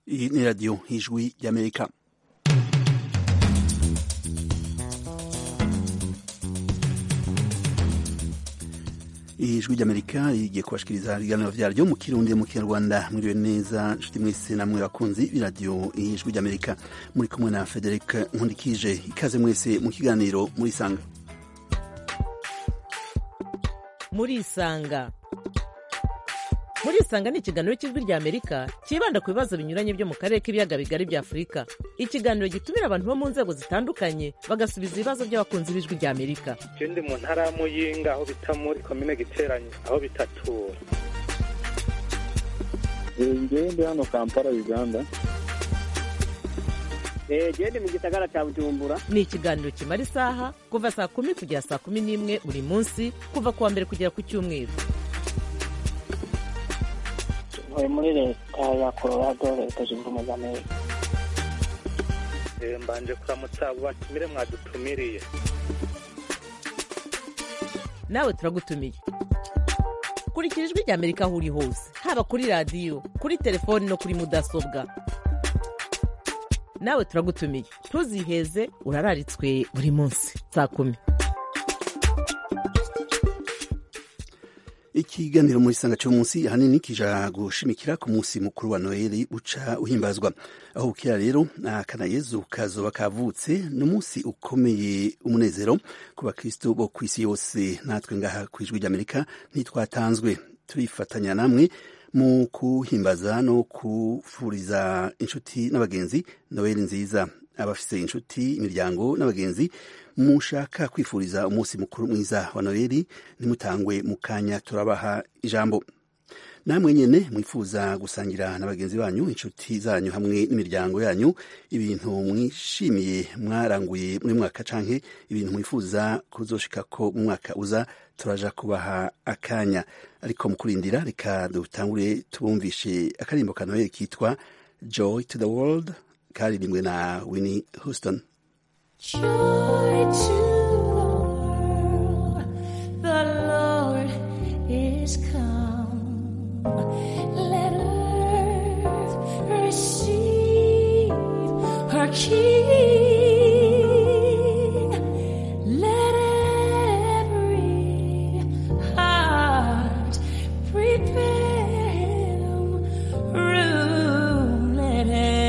Iyi ni radiyo y'ijwi ry'amerika ijwi ry'amerika rigiye kubashikiriza ibiganiro vyaryo mu kirundi mu kinyarwanda mwiriwe neza nshuti mwese namwe bakunzi b'iradiyo ijwi ry'amerika muri kumwe na frederic nkundikije ikaze mwese mu kiganiro muri sanga murisanga murisanga ni ikiganiro cy'ijwi rya amerika cyibanda ku bibazo binyuranye byo mu karere k'ibiyaga bigari bya afurika ikiganiro gitumira abantu bo mu nzego zitandukanye bagasubiza ibibazo by'abakunzi b'ijwi rya amerika je ndi mu ntara ya muyinga aho bita muri komine giteranyo aho bitatura ngewe ndi hano kampala uganda gende mu gisagara cya bujumbura ni ikiganiro kimara isaha kuva saa kumi kugera saa kumi n'imwe buri munsi kuva ku wa mbere kugera ku cyumweru ntuye muri leta ya colorado leta zunze ubumwe za amerika Eh, mbanje kuramutsa abo batumire mwadutumiriye nawe turagutumiye kurikira ijwi rya amerika aho uri hose haba kuri radiyo kuri telefoni no kuri mudasobwa nawe turagutumiye ntuziheze urararitswe buri munsi saa kumi ikiganiro muri sanga cyo munsi ahanini kija gushimikira ku munsi mukuru wa noheli uca uhimbazwa aho bukira rero akana yezu kazoba kavutse ni umunsi ukomeye umunezero ku bakristo bo ku isi yose natwe ngaha ku ijwi ry'amerika ntitwatanzwe turifatanya namwe mu kuhimbaza no kufuriza inshuti n'abagenzi noheli nziza abafise inshuti imiryango n'abagenzi mushaka kwifuriza umunsi mukuru mwiza wa noheli ntimutangwe mu kanya turabaha ijambo namwe nyene mwifuza gusangira na bagenzi banyu inshuti zanyu hamwe n'imiryango yanyu ibintu mwishimiye mwaranguye muri mwaka canke ibintu mwifuza kuzoshikako mu mwaka uza turaja kubaha akanya ariko mu kurindira reka dutangure tubumvishe akarimbo ka noheli kitwa joy to the world karirimbwe na winnie houston Joy to the world, the Lord is come. Let earth receive her King. Let every heart prepare him room. Let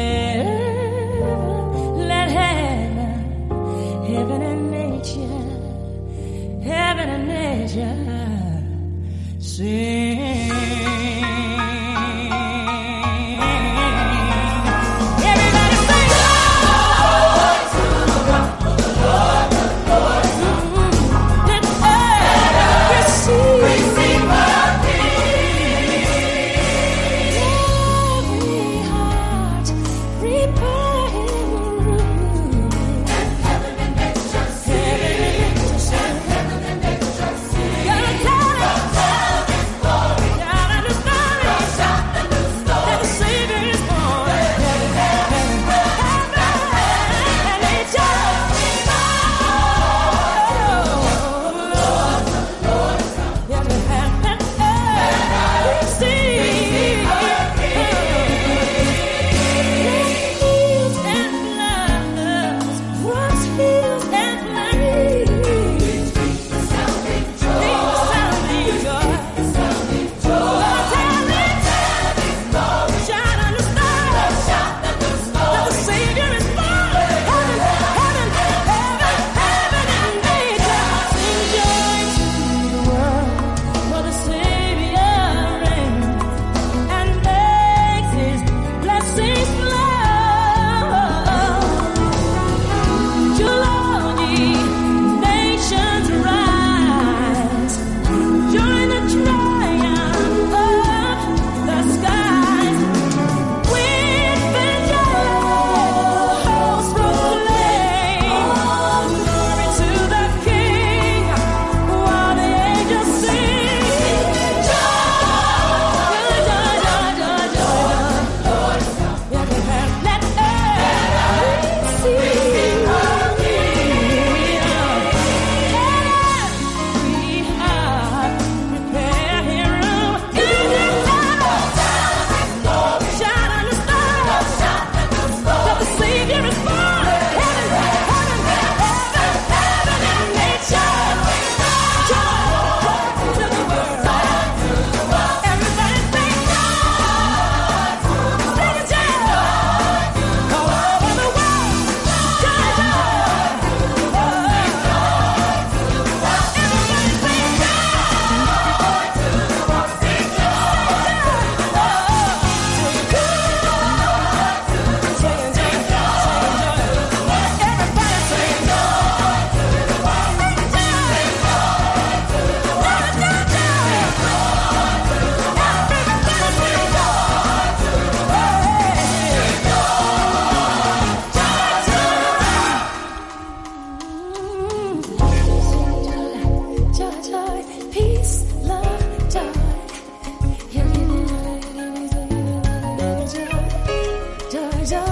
heaven, let heaven heaven and nature, heaven and nature sing. Everybody sing!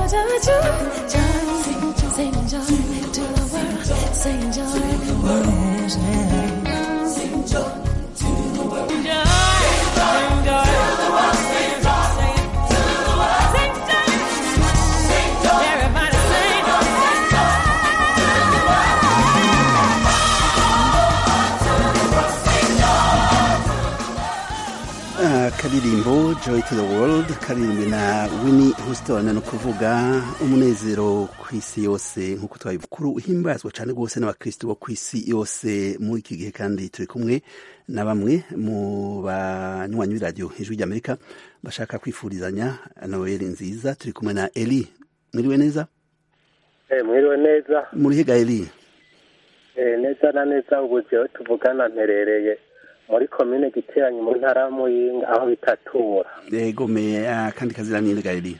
joy, joy, joy. Sing joy to the world. Sing joy. Yes, yes. Sing joy to the world. Joy, sing joy. Sing joy. Sing joy. Everybody sing akaririmbo joy to the world karirimbwe na winnie houston ni ukuvuga umunezero ku isi yose nk'uko twabikuru uhimbazwa cyane rwose n'abakristo bo ku isi yose muri iki gihe kandi turi kumwe na bamwe mu banywanyi b'iradiyo ijwi ry'amerika bashaka kwifurizanya noel nziza turi kumwe na eli mwiriwe neza Eh, mwiriwe neza muri hega eli Eh, neza na neza ubu jewe tuvugana mperereye muri komine giteranyi mu ntara ya muyinga aho bitatura egome akandi kazina ninde ga eli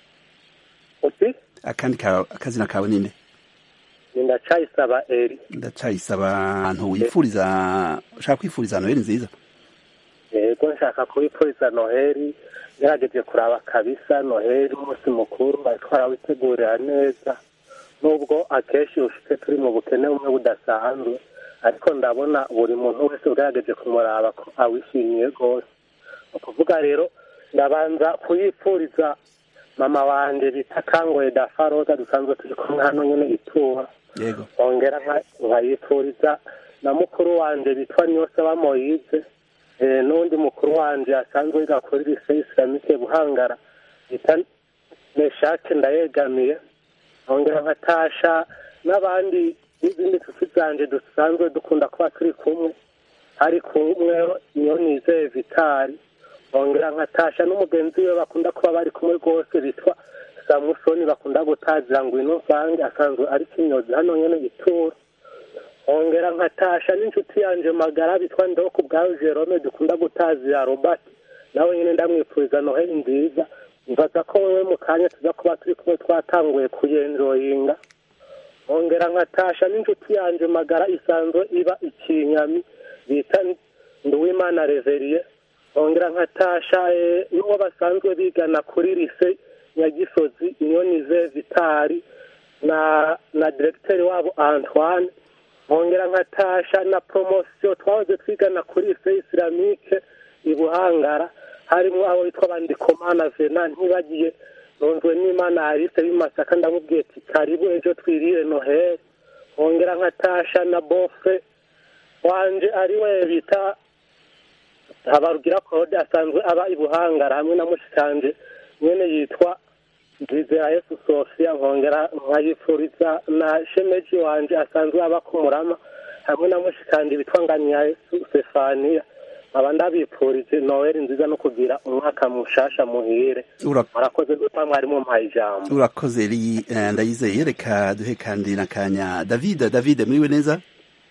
uti akandi ka- akazina kawe ninde ni ndacayisaba eri ndacayisaba ahantu wifuriza ushaka kwifuriza noheli nziza yego nshaka kubipfuriza noheli ngerageje kuraba kabisa noheli umunsi mukuru bari twarawitegurira neza nubwo akenshi ushitse turi mu bukene bumwe budasanzwe ariko ndabona buri muntu wese ugerageje kumuraba ko awishimiye rwose ni ukuvuga rero ndabanza kuyipfuriza mama wanje bita kangoye dafaroza dusanzwe turi kumwe hano nyene itura yego ongera nka- nkayipfuriza na mukuru wanje bitwa niyosaba moyize eh, n'undi mukuru wanje asanzwe yiga kuri lise islamike buhangara bita meshake ndayegamiye ongera nkatasha n'abandi n'izindi nshuti zanje dusanzwe dukunda kuba turi kumwe hari kumwe niyo nizeye vitari ongera nkatasha n'umugenzi we bakunda kuba bari kumwe rwose bitwa samusoni bakunda gutazira ngo ino mvange asanzwe ari kinyozi hano nyene itura ongera nkatasha n'inshuti yanje magara bitwa ndeho ku bwawe jerome dukunda gutazira robert nawe nyene ndamwipfuriza noheli nziza mbaza ko wewe mu kanya tuza kuba turi kumwe twatanguye kuyenjoyinga ongera nkatasha n'inshuti yanje magara isanzwe iba ikinyami bita nduwimana reveriye ongera nkatasha eh, n'uwo basanzwe bigana kuri lise nyagisozi inyonize vitari na na diregiteri wabo antoine nkongera nkatasha na poromosiyo twahoze twigana kuri lise isilamike i buhangara harimo abo bitwa bandikomana vena ntibagiye nunzwe n'imana arise b'imasaka ndamubwiye ati karibu ejo twirire noheli nkongera nkatasha na bofe wanje ari we bita habarugira claude asanzwe aba i buhangara hamwe na mushikanje nyene yitwa nzizera yesu sofia nkongera nkayifuriza na shemeji wanje asanzwe aba ku murama hamwe na mushikanje bitwa nganya yesu sefaniya nkaba ndabipfurije noweli nziza no kugira umwaka mushasha muhire Ura- murakoze gutwa mwari mumpaye ijambo urakoze eli eh, ndayizeye reka duhe kandi n'akanya david david muriwe neza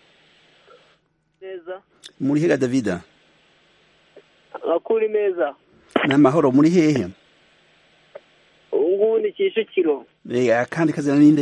neza muri hega david amakuru meza ni amahoro muri hehe ubu ngubu ni kicukiro Eh, akandi kazina ninde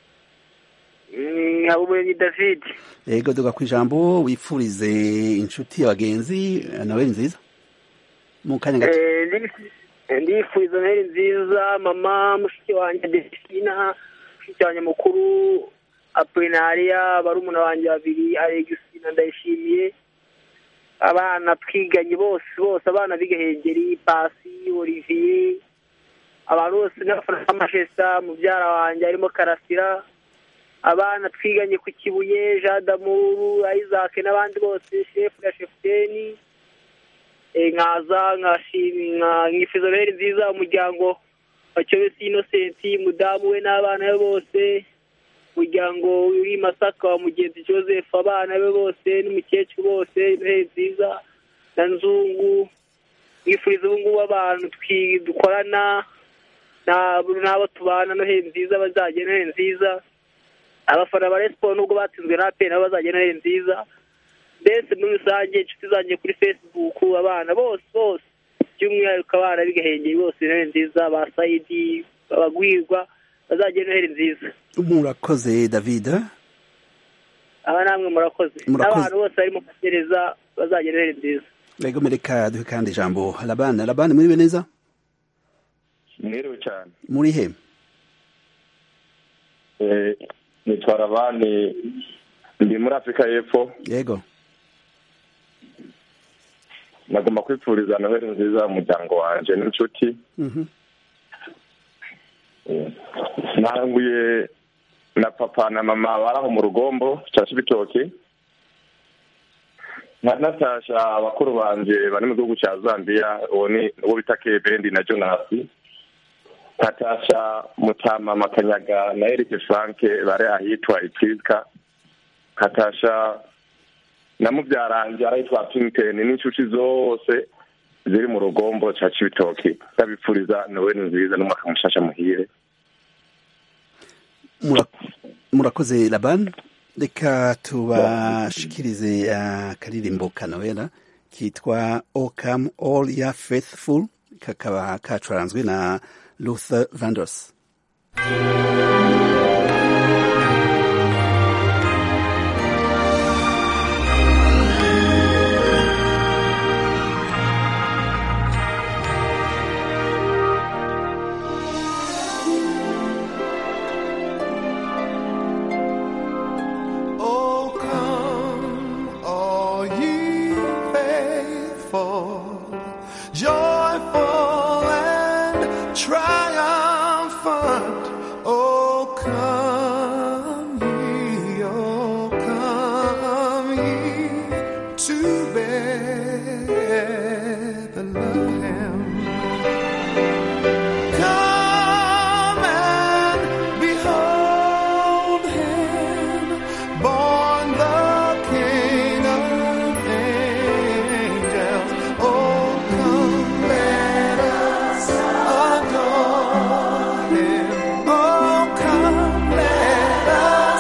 Mm, habumuremyi david yego duga ku ijambo wifurize inshuti abagenzi eh, noheli nziza mu kanya gato Eh, ndi- ndifuriza noheli nziza mama mushiki wanjye desina mushiki wanjye mukuru apulinariya barumuna banjye babiri alegusina ndayishimiye abana twiganye bose bose abana b'igahengeri pasi olivier abantu bose n'abafana b'amashesa mubyara wanjye harimo karasira abana twiganye ku kibuye jean damuru isaac n'abandi bose shefu na shefuteni Eh, nkaza nkashimi nka nkifuza noheli nziza umuryango wa cyobesi inosenti mudamu we n'abana be bose umuryango uri i masaka wa mugenzi joseph abana be bose n'umukecuru bose noheli nziza na nzungu mwifuriza ubu ngubu abantu twi- dukorana na- n'abo tubana noheli nziza bazagira noheli nziza abafana ba resiporo nubwo batsinzwe na pe nabo bazagira noheli nziza mbese muri rusange inshuti zanjye kuri facebook abana bose bose by'umwihariko abana b'igahengeri bose noheli nziza ba sayidi abagwirwa bazagira noheli nziza murakoze david aba namwe murakoze Murakoze. n'abantu bose barimo kugereza bazagira noheli nziza yego mereka duhe kandi ijambo labani labani muriwe neza mwiriwe cyane muri he Eh, nitwara abandi ndi muri afurika y'epfo yego nagomba kwipfuriza noheli nziza umuryango wanje n'inshuti Mhm. Eh, nanguye na papa na mama baraho mu rugombo ca cibitoki nka natasha abakuru banje bari mu gihugu ca zambia uwo ni uwo bita kebendi na jonasi natasha mutama makanyaga na erike franke bari ahitwa ipriska katasha na mubyaranje arahitwa pinkten n'inshuti zose ziri mu rugombo ca cibitoki ndabipfuriza noweli nziza n'umwaka mushasha muhire Mura- murakoze laban reka tubashikirize akaririmbo ka noela kitwa o come all ya faithful kakaba kacuranzwe na luther vandross Oh, come, all ye faithful, joyful and triumphant. Oh, come ye, oh, come ye to Bethlehem. Come and behold him, born the King of angels. Oh, come, let us adore him. Oh, come, let us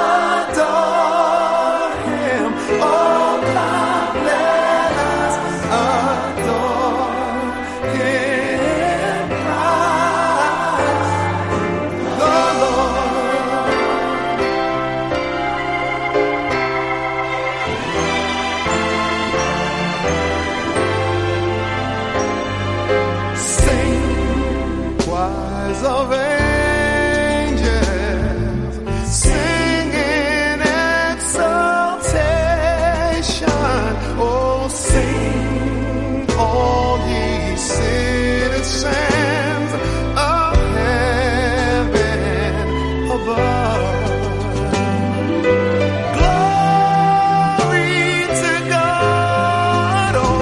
adore him. Oh, come, let us adore him. Christ the Lord. Sing, choirs of angels, sing in exaltation. Oh, sing, all ye citizens of heaven above. Glory to God, oh,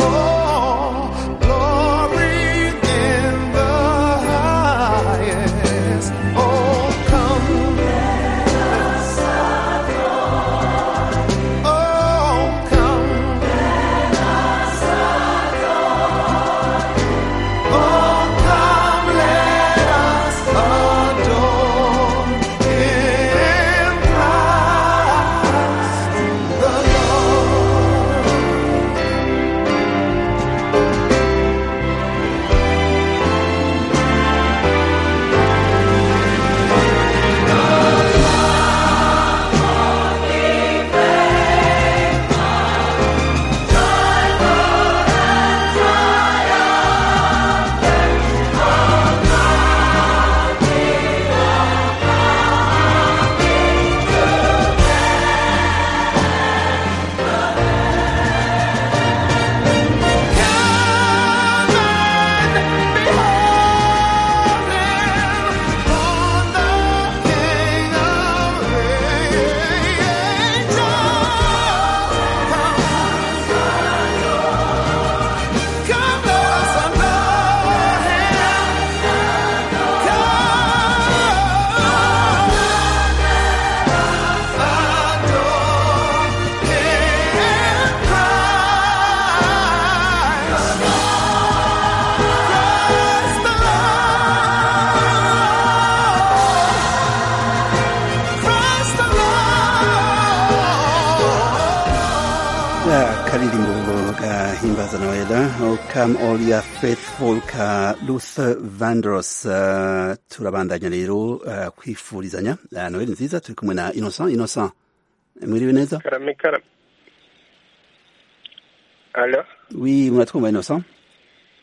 glory in the highest. Oh, come let us adore. Oh, come let us adore. Oh, come let us adore Him, Christ the Lord. akaririmbo gahimbaza noela o come all ya faithful ka luther vandross uh, turabandanya rero uh, kwifurizanya uh, noeli nziza turi kumwe na innocent innocent mwiriwe neza karame karame alo wi muratwumva innocent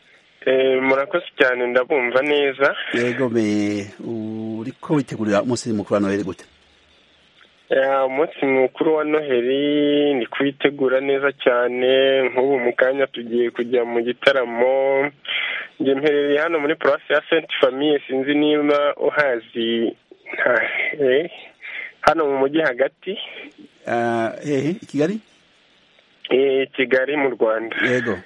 Eh, murakoze cyane ndabumva neza yego me uriko witegurira umunsi mukuru wa noheli gute Ya, umunsi mukuru wa noheli ni kuwitegura neza cyane nk'ubu mu kanya tugiye kujya mu gitaramo njye mperereye hano muri paruwasi ya sainte famille sinzi niba uhazi nta- eh, hano mu mujyi hagati Ah, hehe i kigali eh, kigali mu rwanda yego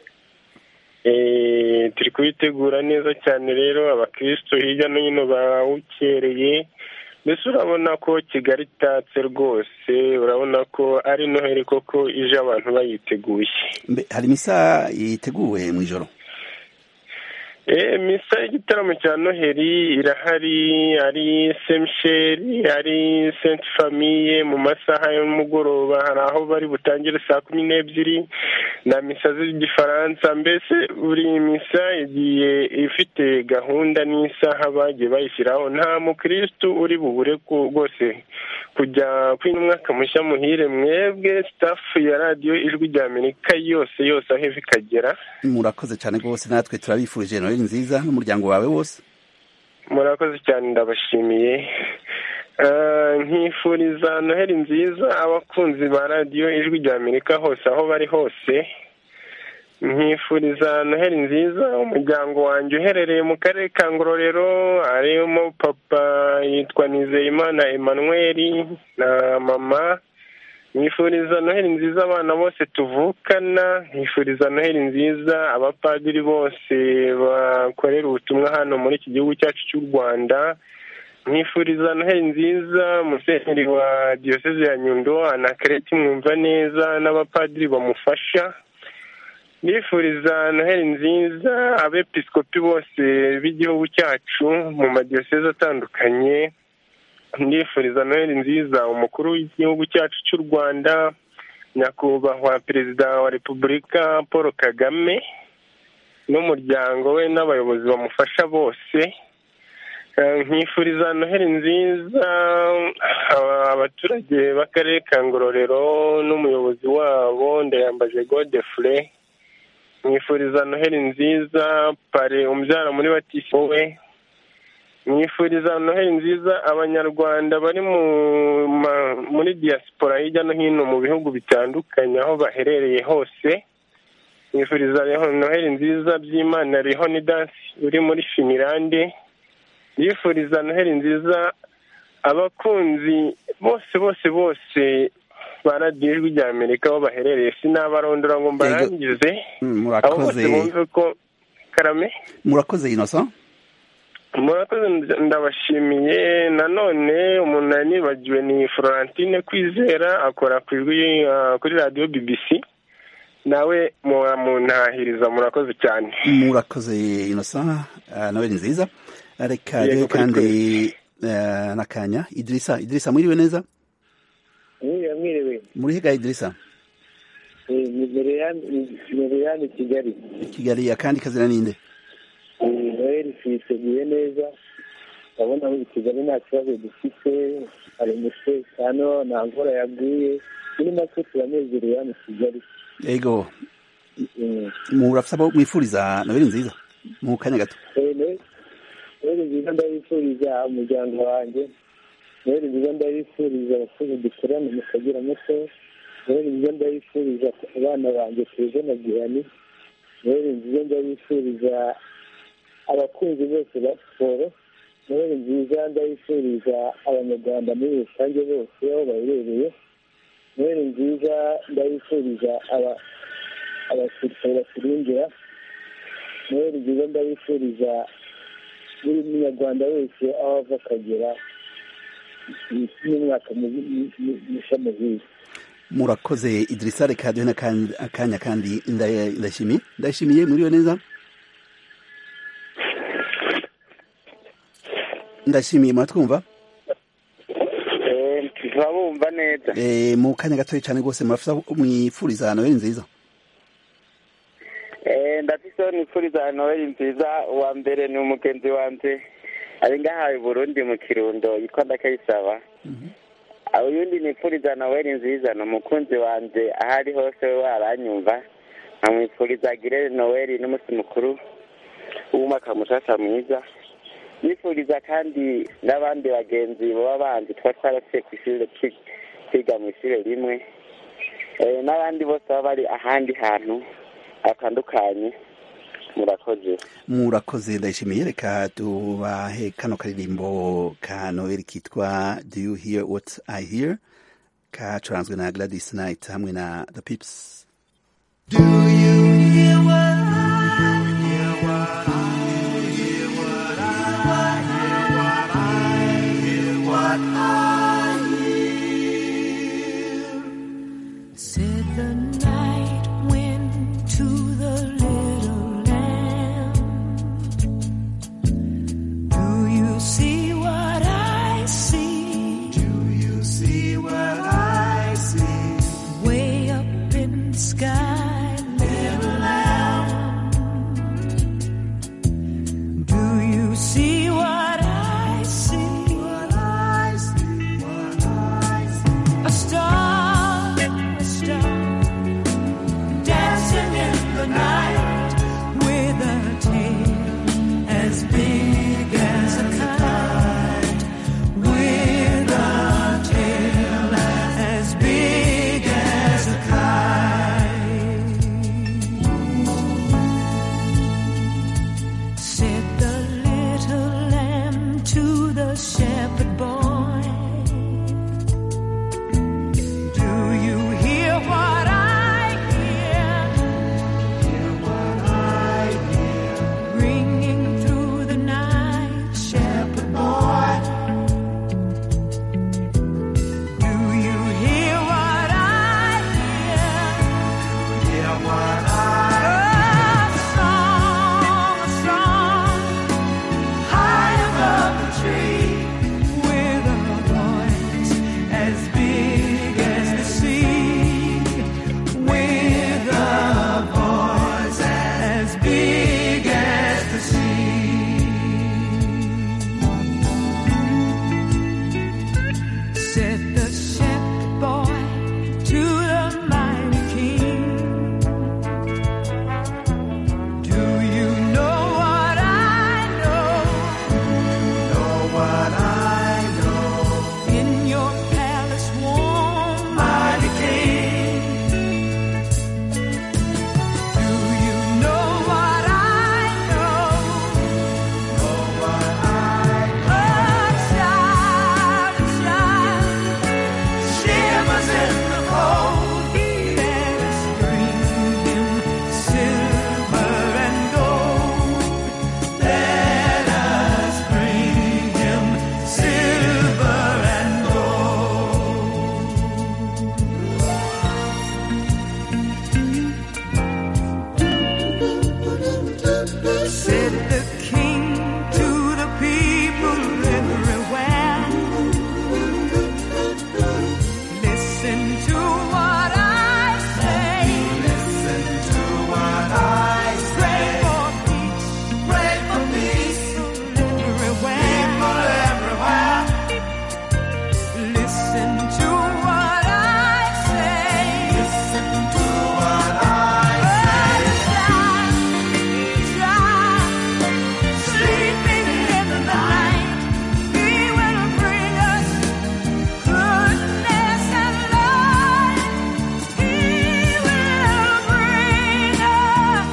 Eh, turi kubitegura neza cyane rero abakristo hirya no hino bawukereye mbese urabona ko kigali itatse rwose urabona ko ari noheli koko ije abantu bayiteguye mbe hari misa yiteguwe mu ijoro Eh, misa y'igitaramo cya noheli irahari ari semisheri ari senti famiye mu masaha y'umugoroba hari aho bari butangire saa kumi n'ebyiri na misa z'igifaransa mbese buri misa igiye ifite gahunda n'isaha bagiye bayishyiraho nta mukirisitu uri bubure ku- rwose kujya kwina umwaka mushya muhire mwebwe sitafu ya radiyo ijwi rya amerika yose yose aho iva ikagera murakoze cyane rwose natwe turabifurije noheli nziza n'umuryango wawe wose murakoze cyane ndabashimiye Ah, nkifuriza noheli nziza abakunzi ba radiyo ijwi rya amerika hose aho bari hose nkifuriza noheli nziza umuryango wanjye uherereye mu karere ka ngororero harimo papa yitwa nizeyimana emmanuel na mama nkifuriza noheli nziza abana bose tuvukana nkifuriza noheli nziza abapadiri bose bakorera ubutumwa hano muri iki gihugu cyacu cy'u rwanda nkifuriza noheli nziza musenyeri wa diyoseze ya nyundo anakereti mwumva neza n'abapadiri bamufasha nifuriza noheli nziza abepiskopi bose b'igihugu cyacu mu madiyoseze atandukanye ndifuriza noheli nziza umukuru w'igihugu cyacu cy'u rwanda nyakubahwa perezida wa repubulika paul kagame n'umuryango we n'abayobozi bamufasha bose Eh, nkifuriza noheli nziza aba- abaturage b'akarere ka ngororero n'umuyobozi wabo ndayambaje godefure mwifuriza noheli nziza pare umbyara muri batisi we mwifuriza noheli nziza abanyarwanda bari mu ma- muri diaspora hirya no hino mu bihugu bitandukanye aho baherereye hose mwifuriza Reho- noheli nziza by'imana rehonidansi uri muri finilande yifuriza noheli nziza abakunzi bose bose bose ba radiyo ijwi rya amerika aho baherereye sinabarondora ngo mbarangize Mm, abo bose murakoze bumve ko karame murakoze innocent murakoze ndabashimiye nanone umuntu nari nibagiwe ni florentine kwizera akora ku ijwi ah, kuri radiyo bbc nawe muntahiriza murakoze cyane murakoze innocent ah, noheli nziza reka Yego, rero kuri kandi eh, n'akanya idirisa idirisa mwiriwe neza mwiriwe mwiriwe muri higa idirisa Eh, ni Mereyani Mereyani Kigali kigali akandi kazina ninde Eh, noheli tuyiteguye neza urabona muri kigali nta kibazo dufite hari umutekano nta mvura yaguye muri make turanezerewe hano i kigali yego Mm. murafite abo mwifuriza noheli nziza mu kanya gato Eh, Noheli- noheli nziza ndabifuriza umuryango wanjye noheli nziza ndabifuriza abakozi dukorana mu kagera muto noheli nziza ndabifuriza abana banjye tuze na gihani noheli nziza ndabifuriza abakunzi bose ba siporo noheli nziza ndabifuriza abanyarwanda muri rusange bose aho baherereye noheli nziza ndabifuriza aba- abasirikare baturindira noheli nziza ndabifuriza buri munyarwanda wese aho ava akagera n'umwaka mushya muhiza murakoze idirisa reka duhe n'akandi- akanya kandi nda- ndashimiye ndashimiye mwiriwe neza ndashimiye muratwumva turabumva neza Eh, mu kanya gatoya cyane rwose murafite abo mwifuriza noheli nziza Eh, ndafise nifuriza noheli nziza uwa mbere ni umugenzi wanje ari ngaha i burundi mu kirundo yitwa ndakayisaba uyundi nifuriza noheli nziza ni umukunzi wanje aho ari hose we waranyumva nkamwifuriza agire noheli n'umunsi mukuru w'umwaka mushasha mwiza nifuriza kandi n'abandi bagenzi baba bandi tuba twarasiye ku ishuri twi- twiga mu ishuri rimwe Eh, n'abandi bose baba bari ahandi hantu hatandukanye murakoze murakoze ndayishimiye reka tubahe kano karirimbo ka noel kitwa do you hear what i hear kacuranzwe na gladys knight hamwe na the pips Said the night wind to the little lamb. Do you see what I see? Do you see what I see? Way up in the sky, little lamb. Do you see what I see? What I see, what I see. A star, a star, dancing in the night with a tail as big as a kite. With a tail as big as a kite. Said the little lamb to the shepherd boy. Do you hear what I hear? Hear what I hear. Ringing through the night, shepherd boy. Do you hear what I hear? Hear what I hear. A song, a song, high above the tree, with a voice as big as the sea, with a voice as big as the sea. Said the shepherd boy to the mighty king. Do you know what I know? Know what I know. In your palace warm, mighty king. Do you know what I know? Know what I know. A child, a child, shivers in the cold. Let us bring him silver and gold. Let us bring him silver and gold. Said the king to the people everywhere. Listen to what I say. Listen to what I say. Pray for peace. Pray for peace. Everywhere. People everywhere. Listen to what I say. Listen to what I say. Sleeping in the night, He will bring us goodness and light. He will bring us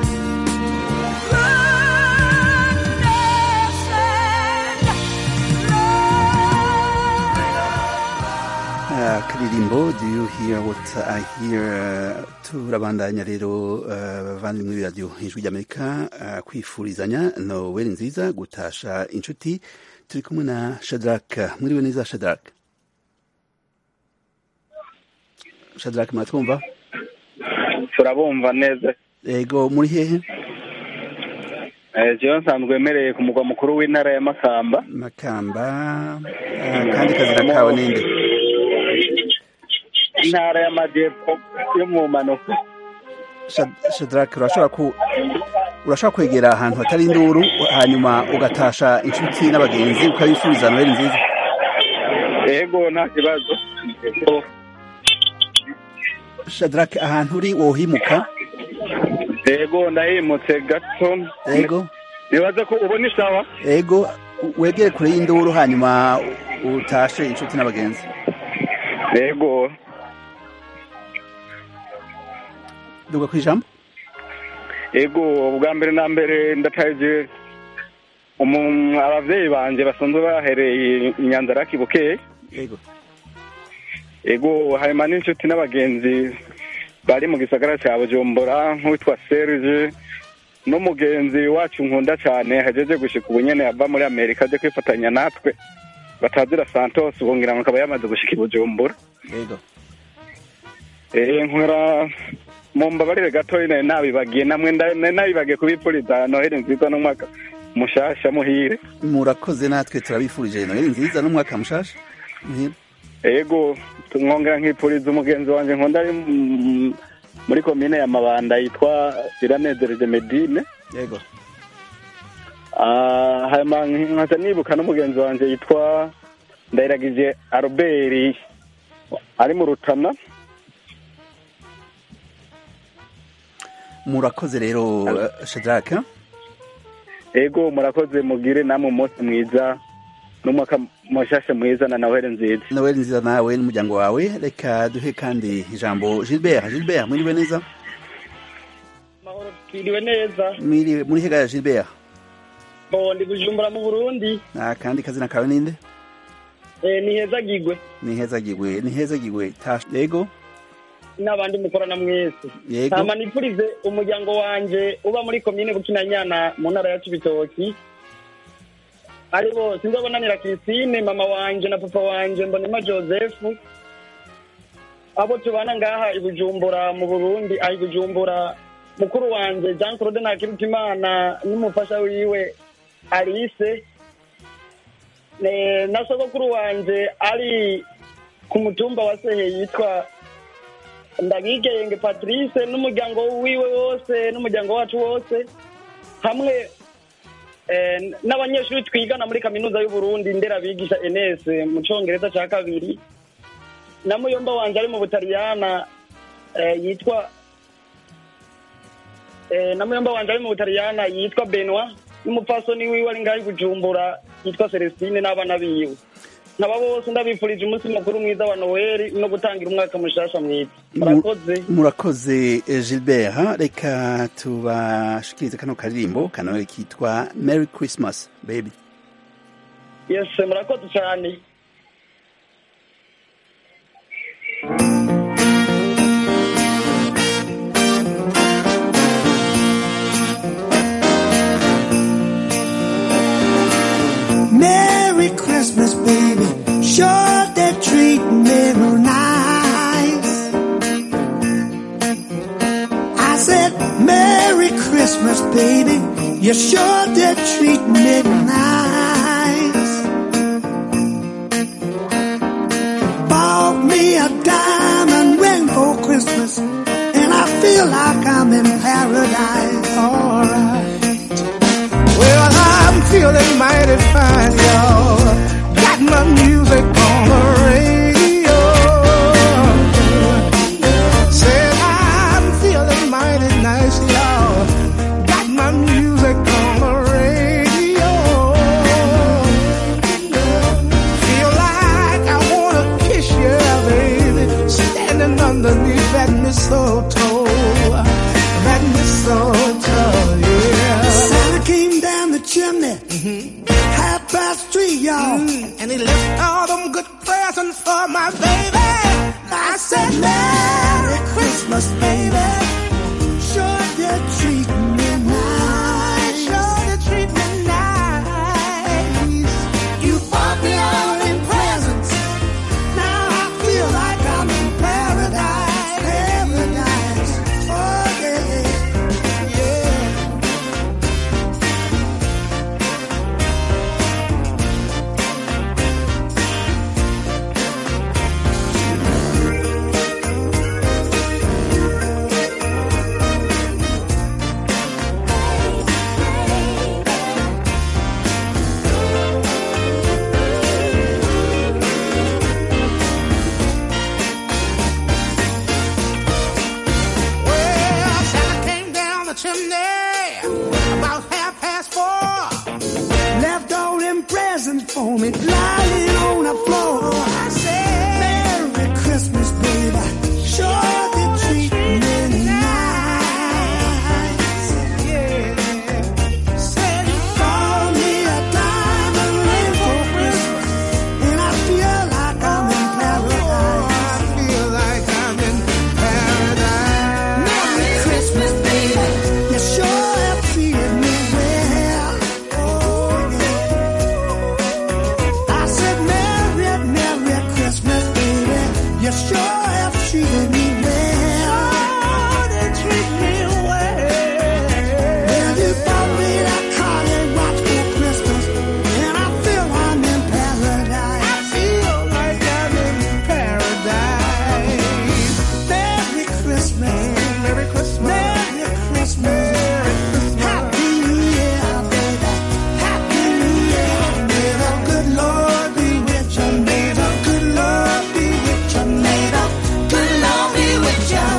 akaririmbo do you hear what i hear Uh, turabandanya rero uh, bavandimwe muri radiyo ijwi ry'amerika uh, kwifurizanya noweli nziza gutasha inshuti turi kumwe na shadrack mwiriwe neza shadrack shadrack muratwumva turabumva neza ego muri hehe Eh, jewe nsanzwe emereye ku mugwa mukuru w'intara ya makamba makamba uh, kandi kazina kawe ninde intara y'amajyepfo yo mu mpanuka Shad- shadrack urashobora ku urashobora kwegera ahantu hatari induru hanyuma ugatasha inshuti n'abagenzi ukabifuriza noweli nziza yego nta kibazo shadrack ahantu uri wohimuka yego ndahimutse gato yego nibaza ko ubona isawa ego wegere kure y'induru hanyuma utashe inshuti n'abagenzi yego duga ku ijambo yego bwa mbere na mbere ndataje umu- abavyeyi banje basanzwe bahereye inyanzaraki bukeye ego ego hanyuma n'inshuti n'abagenzi bari mu gisagara cya bujumbura nk'uwitwa serge n'umugenzi wacu nkunda cyane hajeje gushika ubu nyene ava muri amerika aje kwifatanya natwe batazira santos ubu ngira ngo akaba yamaze gushika i bujumbura ego Eh, nkora mu mbabarire gatoya nari nabibagiye namwe nda- nari nabibagiye kubipfuriza noheli nziza n'umwaka mushasha muhire murakoze natwe turabifurije noheli nziza n'umwaka mushasha muhira ego nkongera nkipfuriza umugenzi wanjye nkunda ari mm, muri komine ya mabanda yitwa iranezereje medine yego Ah, hanyuma nkaza nibuka n'umugenzi wanjye yitwa ndayiragije albert ari mu rutana murakoze rero eh, shadraka ego murakoze mugire namwe umunsi mwiza n'umwaka mushasha mwiza na noheli nziza noheli nziza nawe n'umuryango wawe reka duhe kandi ijambo gilbert gilbert mwiriwe neza twiriwe neza mwiriwe muri hega ya gilbert bo ndi bujumbura mu burundi akandi kazina kawe ninde Eh, ni heza gigwe ni heza gigwe ni heza gigwe tasha yego n'abandi mukorana mwese Yego. hama nipfurize umuryango wanje uba muri komine bukinanyana mu ntara ya cibitoki ari bo sinzobonanira Christine mama wanje na papa wanje mbonema Joseph abo tubana ngaha i Bujumbura mu Burundi aho i Bujumbura mukuru wanje Jean Claude Nakirutimana n'umufasha wiwe Alice Ne- na sogokuru wanje ari ku mutumba wa Sehe yitwa ndabigenge patrice n'umuryango wiwe wose n'umuryango wacu wose hamwe eh, n'abanyeshuri twigana muri kaminuza y'uburundi nderabigisha enes mu congereza ca kabiri na muyomba wanje ari mu butaliyana eh, yitwa eh, na muyomba wanje ari mu butaliyana yitwa benwa n'umupfasoni wiwe ari ngaho i bujumbura yitwa celestine n'abana biwe nkaba bose ndabifurije umunsi mukuru mwiza wa noweli no gutangira umwaka mushasha mwiza murakoze murakoze eh, gilbert reka tubashikirize kano karirimbo kanawe kitwa merry christmas baby yes murakoze cyane Merry Christmas, baby. Sure, they're treating me real nice. I said, Merry Christmas, baby. You sure did treat me nice. Bought me a diamond ring for Christmas, and I feel like I'm in paradise. Alright. Well, I'm feeling mighty fine, y'all. Got my music on the radio. Said I'm feeling mighty nice, y'all. Got my music on the radio. Feel like I wanna kiss you, baby. Standing underneath that mistletoe. That mistletoe, yeah. Santa came down the chimney, half past three, y'all. And he left all them good presents for my baby. I said, Merry Christmas, baby. Sure did treat me nice. Sure did treat me nice. You bought me all them presents. Now I feel like I'm in paradise. Paradise. Oh, yeah. Yeah. for me, lying on the floor. I said, Merry Christmas, baby. Sure did treat me nice. Yeah. Said you bought me a diamond ring for Christmas, and I feel like I'm in paradise. I feel like I'm in paradise. Merry Christmas, baby. You sure have treated me well. Oh, yeah. I said, Merry, Merry Christmas, baby. You sure have treated me well. Oh, they treat me well. Well, you bought me that car and watch for Christmas, and I feel I'm in paradise. I feel like I'm in paradise. Merry Christmas, Merry Christmas, Merry Christmas, Happy New Year, baby, Happy New Year. May the good Lord be with you. May the good Lord be with you. May the good Lord be with you. Oh,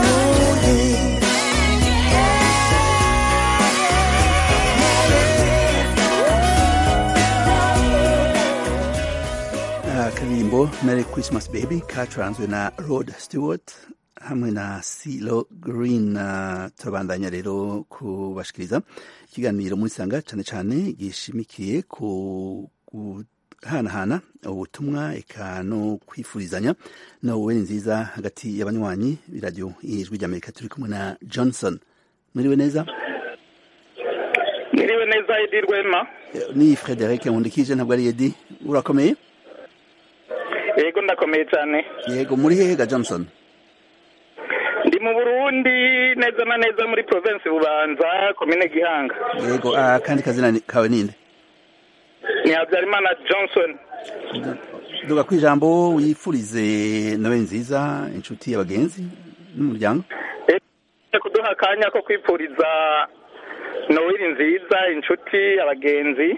akaririmbo merry christmas baby kacuranzwe na rod stewart hamwe na silo green uh, turabandanya rero kubashikiriza ikiganiro muri sanga cane cane gishimikiye ku guhanahana ubutumwa eka no kwifurizanya nowe nziza hagati y'abanywanyi b'iradiyo ijwi ry'amerika turi kumwe na johnson mwiriwe neza Mwiriwe neza Edi Rwema ni frederic nkundikije ntabwo ari edi urakomeye yego ndakomeye cyane yego muri hehe ga johnson ndi mu Burundi neza na neza muri province Bubanza komine Gihanga yego ah, kandi kazina ni- kawe ninde ni Habyarimana Johnson duga ku ijambo wifurize nowe nziza inshuti y'abagenzi n'umuryango Eh, kuduha akanya ko kwipfuriza Noel nziza inshuti abagenzi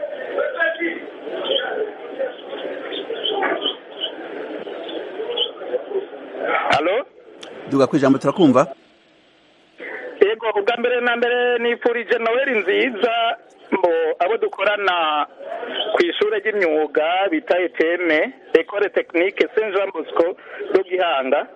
Halo duga ku ijambo turakumva yego ubwa mbere na mbere nifurije Noel nziza mbo abo dukorana ku ishuri ry'imyuga bita eteme ekore tekinike saint jean bosco do gihanga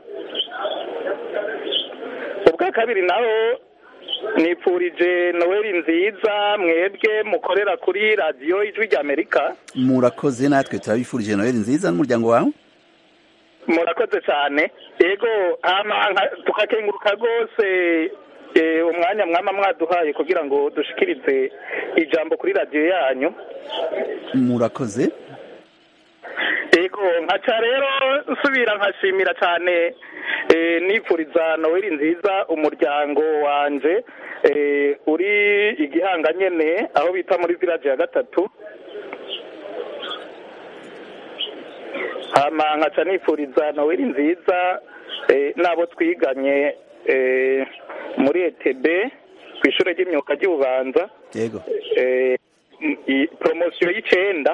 ubwa kabiri naho nifurije Noel nziza mwebwe mukorera kuri radiyo ijwi ry'amerika murakoze natwe turabifurije noheli nziza n'umuryango wawe murakoze cyane yego hama nka- tukakenguruka rwose eh, umwanya mwama mwaduhaye kugira ngo dushikirize ijambo kuri radiyo yanyu murakoze yego nkaca rero nsubira nkashimira cyane eh, nifuriza noheli nziza umuryango wanje eh, uri igihanga nyene aho bita muri village ya gatatu hama nkaca nifuriza noheli nziza eh, n'abo twiganye eh, muri etb ku ishuri ry'imyuga ry'ububanza yego eh, i- promosiyo y'icenda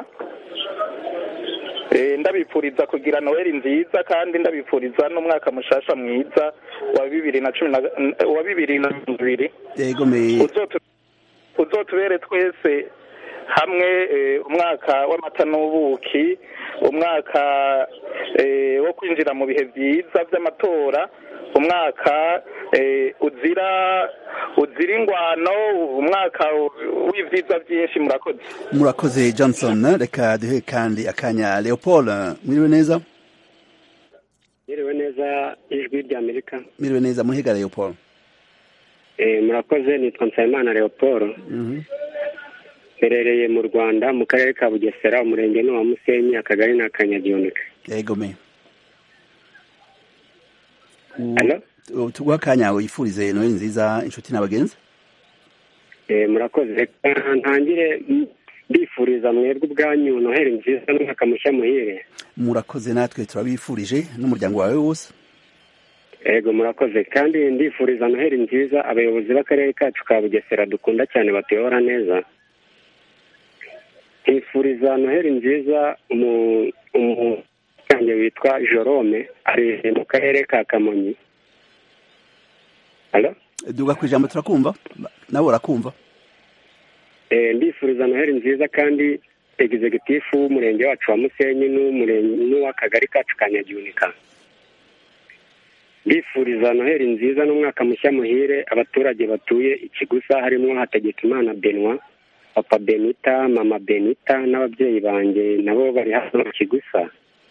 Eh, ndabifuriza kugira noheli nziza kandi ndabifuriza n'umwaka mushasha mwiza wa bibiri na cumi na wa bibiri na mirongo ibiri yego me Uzotu- uzotubere twese hamwe eh, umwaka w'amata n'ubuki umwaka eh, wo kwinjira mu bihe byiza by'amatora umwaka eh, uzira uzira ingwano umwaka w'ibyiza byinshi murakoze murakoze johnson reka duhe kandi akanya leopold mwiriwe neza Yerewe neza ijwi rya Amerika. mwiriwe neza muhiga leopold Eh, murakoze nitwa Nsabimana Leopold. Mhm. Mperereye mu Rwanda mu karere ka Bugesera umurenge ni uwa Musenyi akagari ni akanyagihunike. yego me Hello? U- tuguha akanya wifurize noheli nziza inshuti n'abagenzi Eh, murakoze reka ntangire mm, mbifuriza mwebwe ubwanyu noheli nziza n'umwaka mushya muhire. murakoze natwe turabifurije n'umuryango wawe wose Ego murakoze kandi ndifuriza noheli nziza abayobozi b'akarere kacu ka Bugesera dukunda cyane batuyobora neza. Nkifuriza noheli nziza umu umucange witwa Jorome ari mu karere ka Kamonyi. Halo? duga ku ijambo turakumva nawe urakumva Eh, ndifuriza noheli nziza kandi egizegitifu w'umurenge wacu wa musenyi n'umurenge n'uw'akagari kacu ka nyagihunika ndifuriza noheli nziza n'umwaka mushya muhire abaturage batuye ikigusa harimo hategekimana benwa papa benita mama benita n'ababyeyi banjye nabo bari hano mu kigusa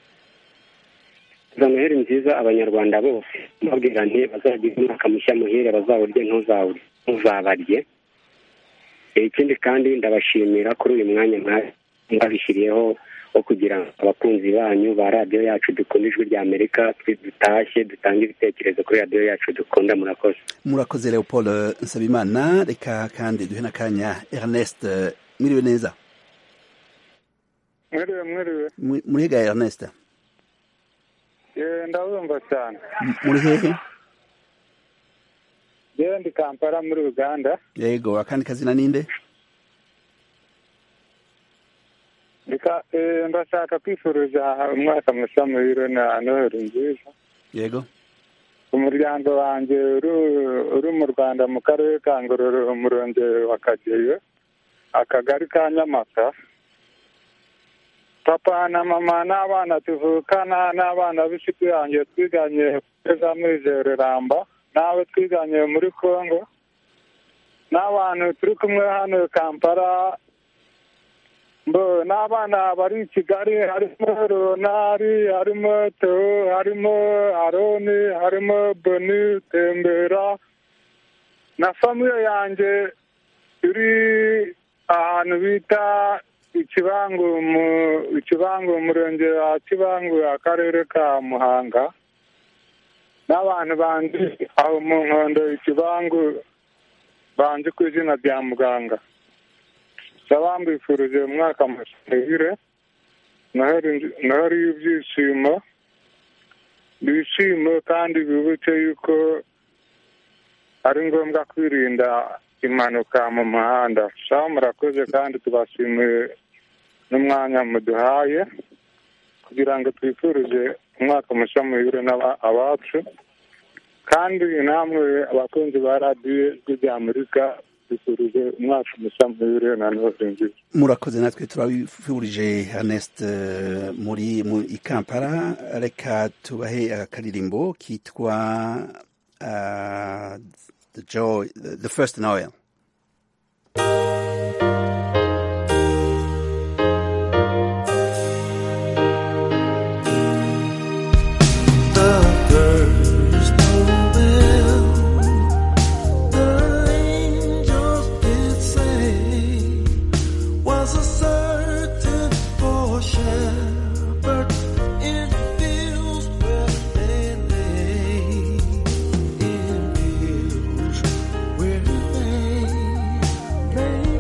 za noheli nziza abanyarwanda bose mbabwira nti bazagira umwaka mushya muhire bazawurye ntuzawurye ntuzabarye Eh, ikindi kandi ndabashimira kuri uyu mwanya mwa- mwabishyiriyeho wo kugira ngo abakunzi banyu ba radiyo yacu dukunda ijwi rya amerika twe dutashye dutange ibitekerezo kuri radiyo yacu dukunda murakoze murakoze leopold nsabimana reka kandi duhe n'akanya ernest mwiriwe neza mwiriwe mwiriwe Muri- muriga ernest yewe ndabumva cyane M- muri hehe yewe ndi kampala muri uganda yego akandi kazina ninde Ndika- eh, ndashaka kwifuriza umwaka mushya muhire na noheli nziza yego umuryango wanjye uri uri mu rwanda mu karere ka ngororero umurenge wa kageyo akagari ka nyamata papa na mama n'abana tuvukana n'abana b'inshuti yanjye twiganye kugeza muri jereramba n'abo twiganye muri congo n'abantu turi kumwe hano kampala mbo n'abana bari i kigali harimo ronari harimo teo harimo aroni harimo boni tembera na famiye yanjye iri ahantu bita ikibangu mu ikibangu umurenge wa kibangu akarere ka muhanga n'abantu bandi aho mu nkondo ikibangu banzi ku izina rya muganga ndaba mbifurije umwaka muhire noheri y'ibyishimo bishimo kandi bibuke yuko ari ngombwa kwirinda impanuka mu muhanda shaho murakoze kandi tubashimiye n'umwanya muduhaye kugira ngo twifurize umwaka mushya muhire abacu kandi namwe abakunzi ba radiyo ijwi rya amerika twifurije umwaka mushya muhire na noheli nziza murakoze natwe turabifurije ernest eh, muri mu i kampala reka tubahe akaririmbo kitwa uh, the joy the first noel The first Noel, the angels did say, was a certain poor shepherd in fields where they lay, in fields where they lay.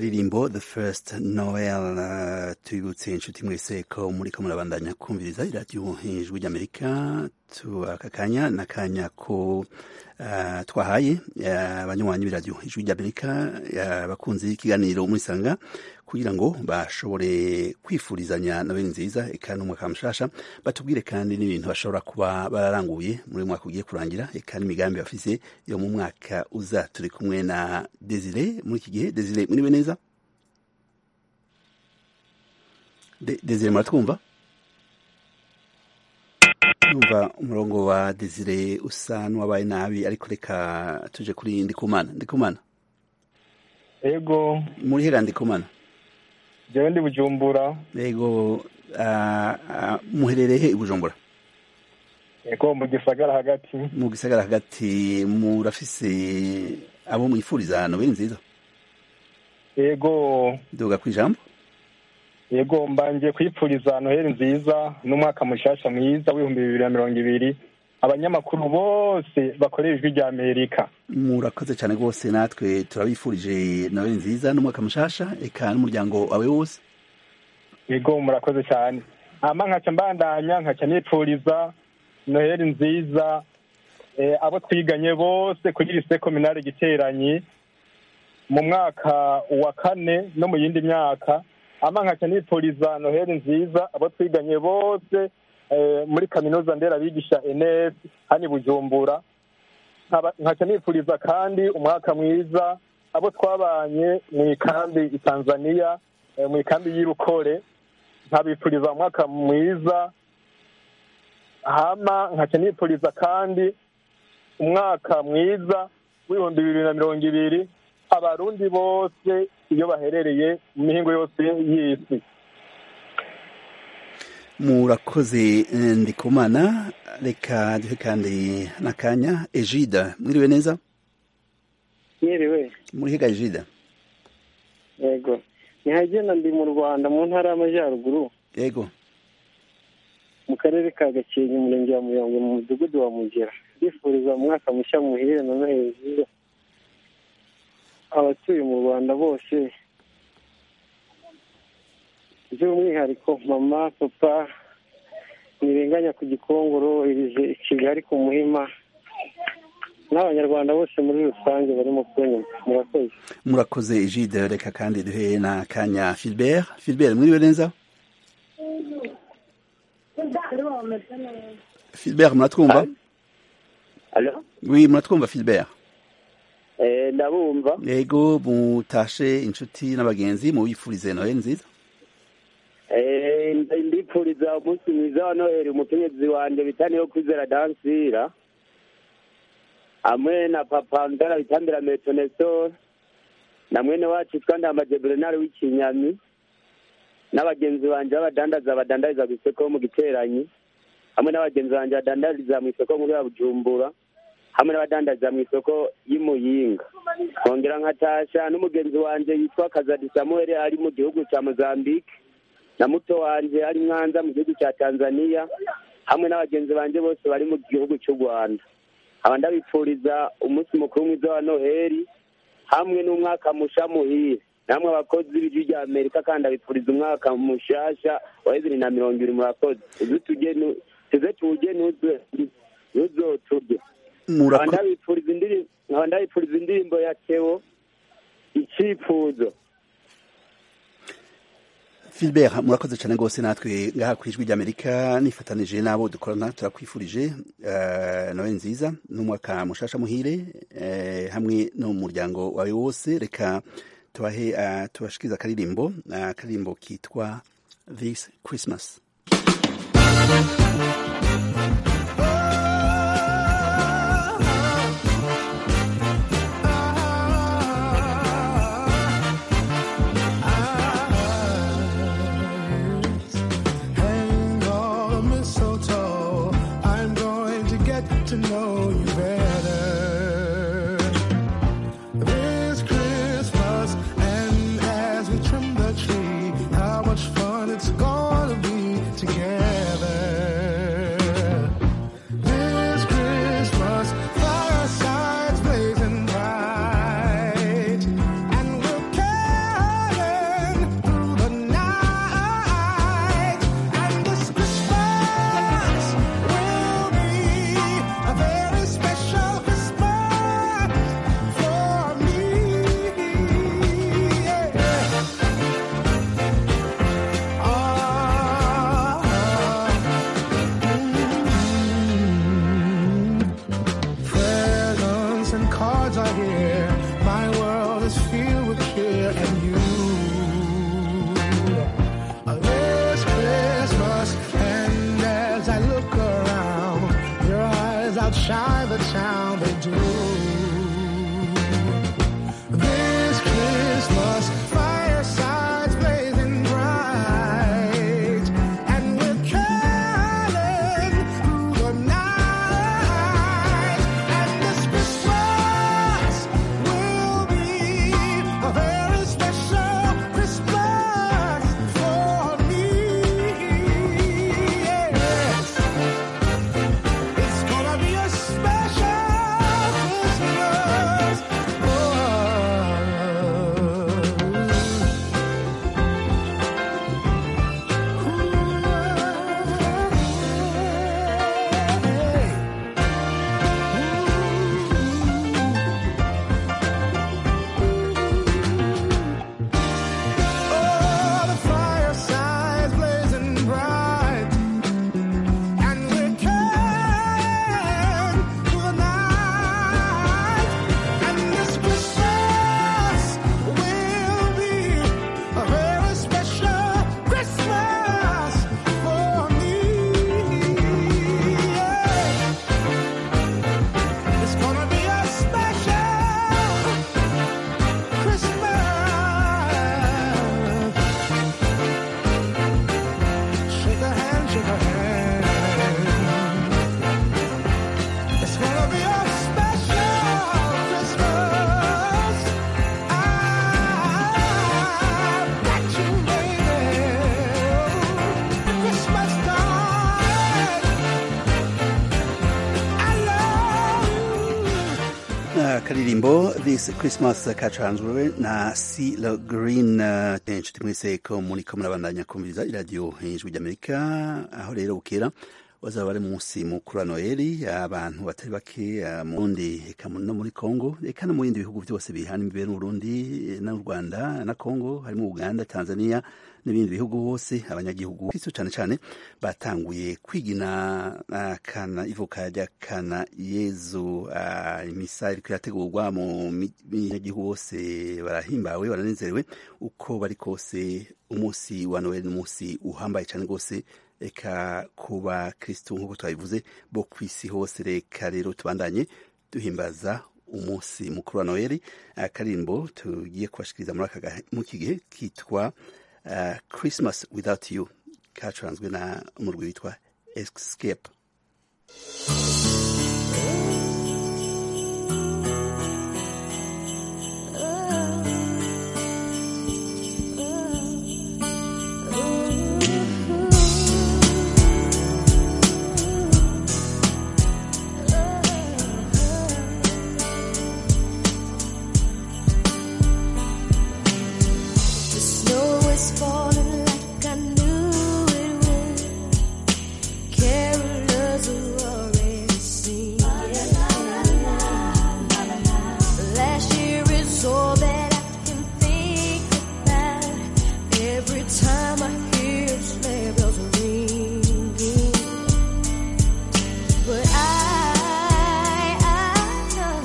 akaririmbo the first noel uh, tubibutse inshuti mwese ko muriko murabandanya kumviriza iradiyo ijwi ry'amerika tu aka kanya n'akanya ko uh, twahaye abanywanyi uh, b'iradiyo ijwi ry'amerika abakunzi ikiganiro murisanga kugira ngo bashobore kwifurizanya na bene nziza eka n'umwaka mushasha batubwire kandi n'ibintu bashobora kuba bararanguye muri uyu mwaka ugiye kurangira eka n'imigambi bafise yo mu mwaka uza turi kumwe na desire muri iki gihe desire muriwe neza De, desire muratwumva numva umurongo wa desire usa n'uwabaye nabi ariko reka tuje kuri ndikumana ndikumana ego muri hera ndikumana jewe ndi bujumbura yego uh, uh, muherereye he i bujumbura yego mu gisagara hagati mu gisagara hagati murafise abo mwifuriza nobeli nziza yego duga ku ijambo yego mbanje kwipfuriza noheli nziza n'umwaka mushasha mwiza w'ibihumbi bibiri na mirongo ibiri abanyamakuru bose bakorera ijwi rya amerika murakoze cyane rwose natwe turabifurije noheli nziza n'umwaka mushasha eka n'umuryango wawe wose yego murakoze cyane hama nkaca mbandanya nkaca nipfuriza noheli nziza abo twiganye bose kuri lise kominale giteranyi mu mwaka wa kane no mu yindi myaka ama nkaca nipfuriza noheli nziza abo twiganye bose muri kaminuza nderabigisha enes hani bujumbura nkaca nipfuriza kandi umwaka mwiza abo twabanye mu ikambi i tanzania mu ikambi y'irukore nkabipfuriza umwaka mwiza hama nkaca nipfuriza kandi umwaka mwiza w'ibihumbi bibiri na mirongo ibiri abarundi bose iyo baherereye mu mihingo yose y'isi murakoze ndikumana reka duhe kandi n'akanya ejida mwiriwe neza mwiriwe muri higa ejida yego ntihagenda ndi mu rwanda mu ntara y'amajyaruguru yego mu karere ka gakenke umurenge wa muyongo mu mudugudu wa mugera ndifuriza umwaka mushya muhire na noheli nziza abatuye mu rwanda bose by'umwihariko mama papa ntirenganya ku gikongoro irize i kigali ku muhima n'abanyarwanda bose muri rusange barimo kunyuma murakoze murakoze ejide reka kandi duhe na kanya filibert filibert mwiriwe neza filibert muratwumva wi muratwumva filibert ndabumva yego mutashe inshuti n'abagenzi mubifurize noheli nziza ndipfuriza umunsi mwiza wa noheli umukenyezi wanjye bita niyo kwizera dansira hamwe na papa ndara bitambira metonesor na mwene wacu twandambaje bernard w'ikinyami n'abagenzi banjye b'abadandaza badandariza ku isoko mu giteranyi hamwe n'abagenzi banjye badandariza mu isoko nkuru ya bujumbura hamwe n'abadandariza mu isoko y'imuyinga nkongera nkatasha n'umugenzi wanjye yitwa kazadi samuel ari mu gihugu cya mozambique na muto wanjye ari mwanza mu gihugu cya tanzania hamwe n'abagenzi banjye bose bari mu gihugu cy'u rwanda aba ndabipfuriza umunsi mukuru mwiza wa noheli hamwe n'umwaka musha muhire namwe abakozi b'ijwi rya amerika kandi abipfuriza umwaka mushasha wa bibiri na mirongo ibiri murakoze tuze tuwujye ntuzoturye nkaba ndabipfuriza indirimbo ya tewo icyifuzo Philbert murakoze cyane rwose natwe ngaha ku ijwi ry'amerika nifatanije n'abo dukorana turakwifurije nawe nziza n'umwaka mushasha muhire hamwe n'umuryango wawe wose reka tubahe tubashikiriza akaririmbo akaririmbo kitwa this christmas to know you better this Christmas. And as we trim the tree, how much fun it's gonna be together. this christmas kacanzwe na c le green uh, inshuti mwese ko muriko murabandanya kumviriza iradiyo ijwi ry'amerika aho rero bukera bazaba bari munsi mukuru wa noheli abantu batari bake uh, mu burundi eka no muri congo eka no mu bindi bihugu byose bihana imbere n'uburundi n'u rwanda na congo harimo uganda tanzania n'ibindi bihugu hose abanyagihugu kristo cyane cyane batanguye kwigina uh, kana ivuka rya kana yezu uh, imisa iriko irategurwa mu banyagihugu bose barahimbawe baranezerewe uko bari kose umunsi wa noheli n'umunsi uhambaye cyane rwose reka kuba kristo nk'uko twabivuze bo ku isi hose reka rero tubandanye duhimbaza umunsi mukuru wa noheli akarimbo tugiye kubashikiriza muri iki gihe kitwa uh, christmas without you kacuranzwe na umurwi witwa escape The snow is falling like I knew it would. Carolers are already singing. Last year is all that I can think about. Every time I hear sleigh bells ringing, but I, I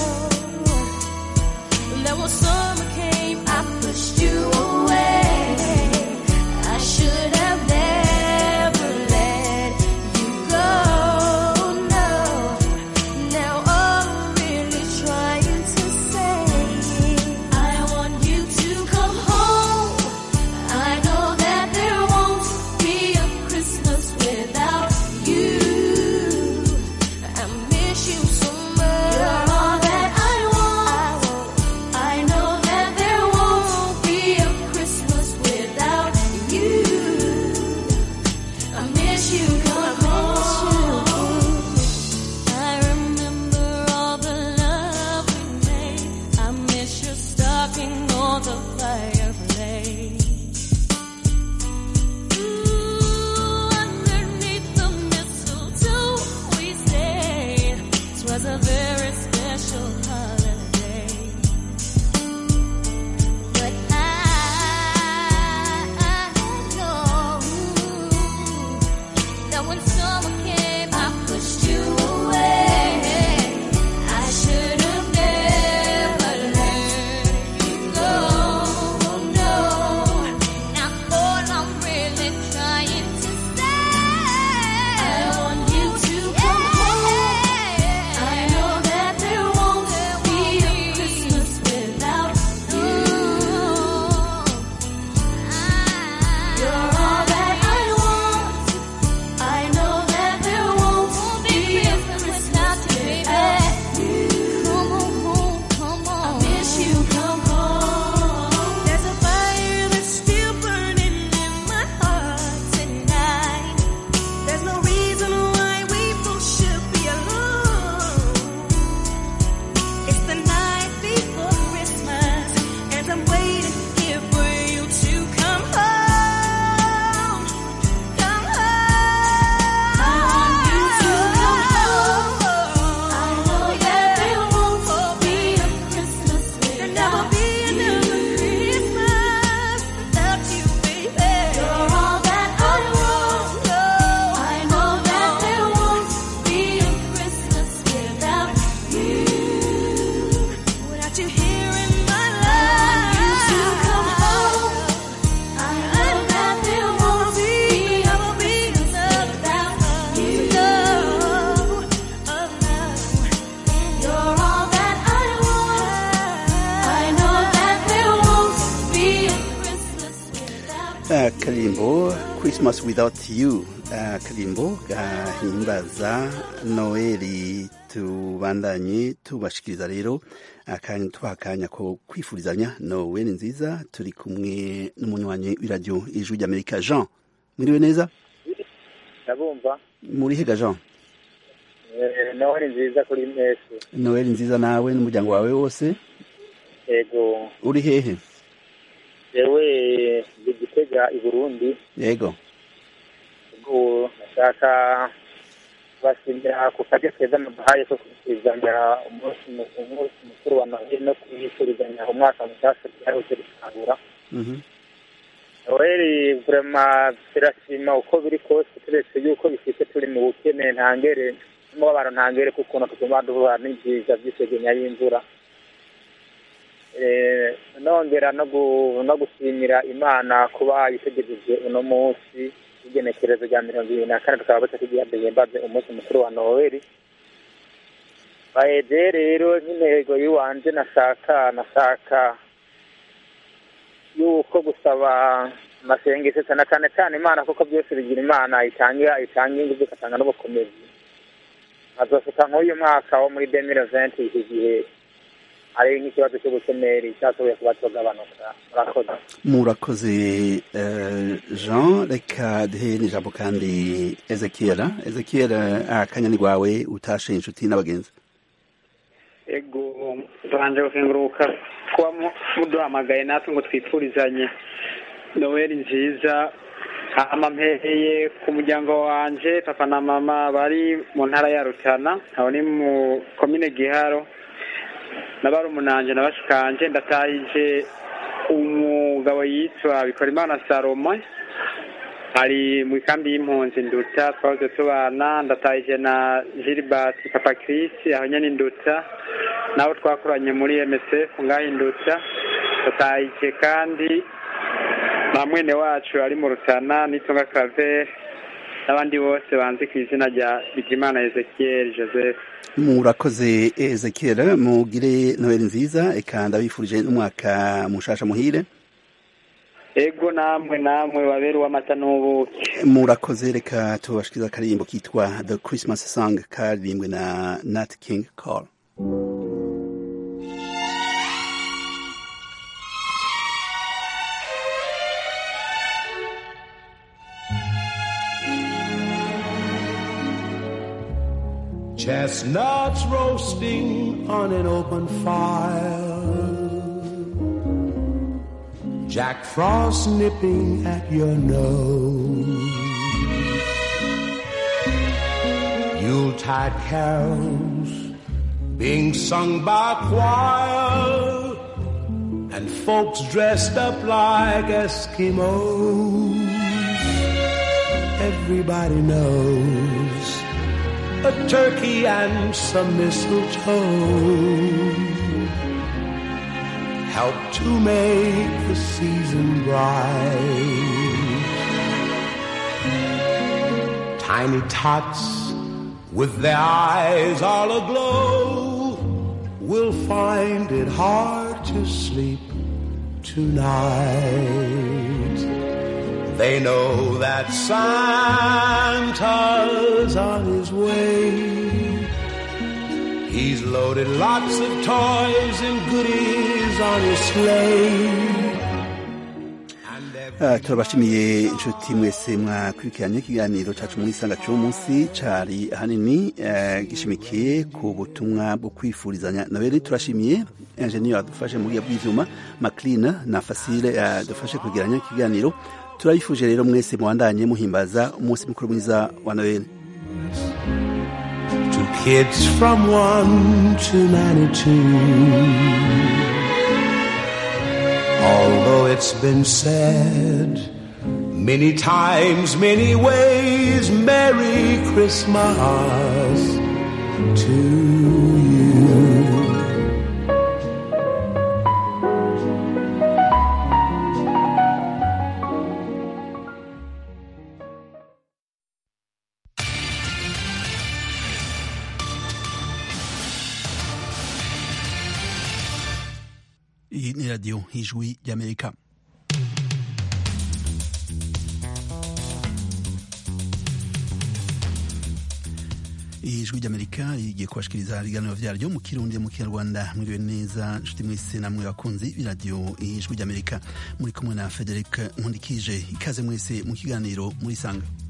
know that when summer came, I pushed you away. I should have never let you go. No, now I'm really trying to say I want you to come home. I know that there won't be a Christmas without you. I miss you so much. You're all that I want. I know that there won't be a Christmas without you. I miss you, come home. I remember all the love we made. I miss your stocking on the fireplace. Ooh, underneath the mistletoe we stayed. It was a very special holiday. But I, I know that when summer came, I pushed you away. I should have never let you go. No, now all I'm really trying to say, I want you to come home. I know that there won't be a Christmas without you. You're all that I want. I know that there won't be a Christmas without you. Come on home, come on. I miss you, come home. There's a fire that's still burning in my heart tonight. There's no reason why we both should be alone. It's the night before Christmas, and I'm waiting here for you to come home. Come home. I want you to come home. I know that there won't be a Christmas without never be another Christmas without you, baby. You're all that I want. I know that there won't be a Christmas without you. Without you here in my life, I want you to come home. I know that there won't be a Christmas without you. No, oh no, you're all that I want. I know that there won't be a Christmas akarimbo christmas without you akarimbo gahimbaza noeli tubandanye tubashikiriza rero akanya tubaha akanya ko kwifurizanya noeli nziza turi kumwe n'umunywanyi w'iradiyo ijwi ry'amerika jean mwiriwe neza ndabumva muri hega jean Eh, noheli nziza kuri mwese noeli nziza nawe n'umuryango wawe wose yego uri hehe yewe ndi gitega i burundi yego ubwo nashaka kubashimira ku karyo keza muduhaye ko kwifuzanya umunsi mu- umunsi mukuru wa noheli no kwifuzanya umwaka mushyashya byarose gutangura noheli vurema turashima uko biri kose turetse yuko bifite turi mu bukene ntangere n'umubabaro ntangere kuko ukuntu tuguma duhura n'ibyiza by'isegenya y'imvura Eh, nongera no gu- no gushimira imana kuba yitegereje uno munsi w'igenekerezo rya mirongo ibiri na kane tukaba butakigira duhimbaze umunsi mukuru wa noweli baheje rero nk'intego y'iwanje nashaka nashaka yuko gusaba amasengesho cyane cyane cyane imana kuko byose bigira imana itanga itanga ingufu igatanga n'ubukomezi azosuka nk'uyu mwaka wo muri demire venti iki gihe hari nk'ikibazo cy'ubushomeri cyashoboye kuba cyagabanuka murakoze murakoze eh, jean reka duhe n'ijambo kandi ezekiel ezekiel akanya ni rwawe utashe inshuti n'abagenzi ego tubanje gukenguruka kuba mu- muduhamagaye natwe ngo twipfurizanye noweli nziza hama mpeheye ku muryango wanje papa na mama bari mu ntara ya rutana aho ni mu komine giharo n'abarumunanje na bashikanje ndatahije umugabo yitwa bikorimana salomon ari mu ikambi y'impunzi nduta twahoze tubana ndatahije na gilbert papa chris aho nyene induta nabo twakoranye muri msf ngaho induta ndatahije kandi na mwene wacu ari mu rutana nitunga claver n'abandi bose banzi ku izina rya bigimana ezekiel joseph murakoze ezekiel mugire noheli nziza eka ndabifurije n'umwaka mushasha muhire ego namwe namwe babera uw'amata n'ubuki murakoze reka tubashikiriza akaririmbo kitwa the christmas song karirimbwe na nat king cole Chestnuts roasting on an open fire. Jack Frost nipping at your nose. Yuletide carols being sung by choir. And folks dressed up like Eskimos. Everybody knows a turkey and some mistletoe help to make the season bright. Tiny tots with their eyes all aglow will find it hard to sleep tonight. They know that Santa's on his way. He's loaded lots of toys and goodies on his sleigh. Ah, turabashimiye inshuti mwese mwakurikiranye ikiganiro cacu muri isanga c'uwo munsi cari ahanini eh, gishimikiye ku butumwa bwo kwifurizanya nabere turashimiye ingenieur adufashe mu buryo bw'ivyuma macline na fasile yadufashe kwegeranya ikiganiro turabifuje rero mwese mubandanye muhimbaza umunsi mukuru mwiza wa noel To kids from 1 to 92. Although it's been said many times, many ways, Merry Christmas to you. iyi ni radiyo y'ijwi ry'amerika ijwi ry'amerika rigiye kubashikiriza ibiganiro vyaryo mu kirundi mu kinyarwanda mwiriwe neza nshuti mwese namwe bakunzi b'iradiyo ijwi ry'amerika muri kumwe na frederic nkundikije ikaze mwese mu kiganiro muri sanga